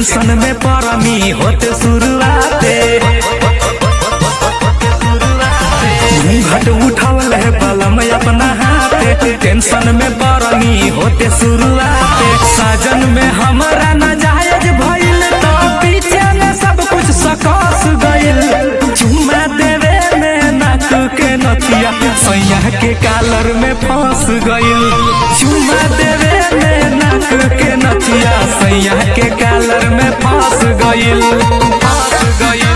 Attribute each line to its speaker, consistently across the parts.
Speaker 1: tension में परमी होते शुरुआते घूंघट उठल है बलम अपना हाथे टेंशन में परमी होते शुरुआते साजन में हमारा नाजायज भइल तो पीछे में सब कुछ सकस गइल चुम्मा देवे में नाक के नथिया सैया के कालर में फंस गइल चुम्मा देवे में नाक के नथिया सैया के कालर में फंस गइल फंस गइल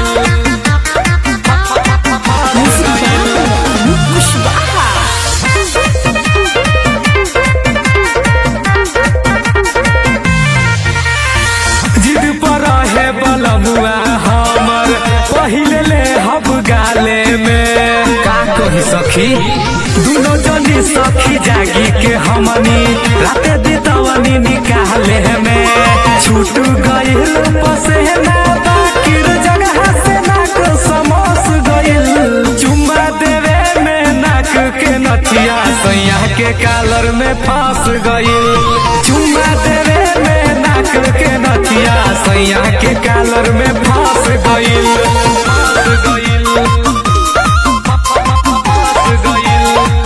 Speaker 1: जिद पर है बलमुआ हमर पहिले ले हब गाले में का कही सखी दुनो जनी सखी जागी के हमनी राते दितवनी निकाले में छूट गइल पसेना बाकिर जगह से नाक समोस गइल चुम्मा देवे में नाक के नथिया सैया के कालर में फंस गइल चुम्मा देवे में नाक के नथिया सैया के कालर में फंस गइल फंस गइल फंस गइल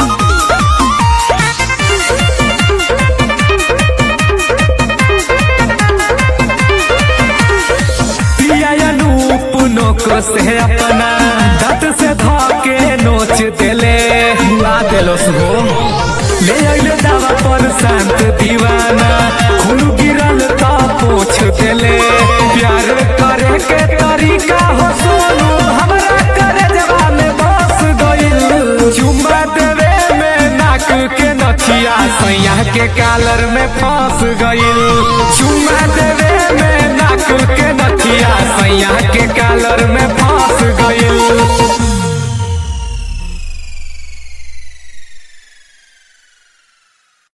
Speaker 1: पियानूप नोक से अपना दत से धके नोच देले ला देलो हो ले आइले दावा पर शांत दीवाना खून गिरल ता पोछ देले प्यार करे के तरीका हो सोनू हमरा करे जवान बस गइल चुम्मा देवे में नाक के नथिया सैया के कालर में फंस गइल चुम्मा देवे में नाक के नथिया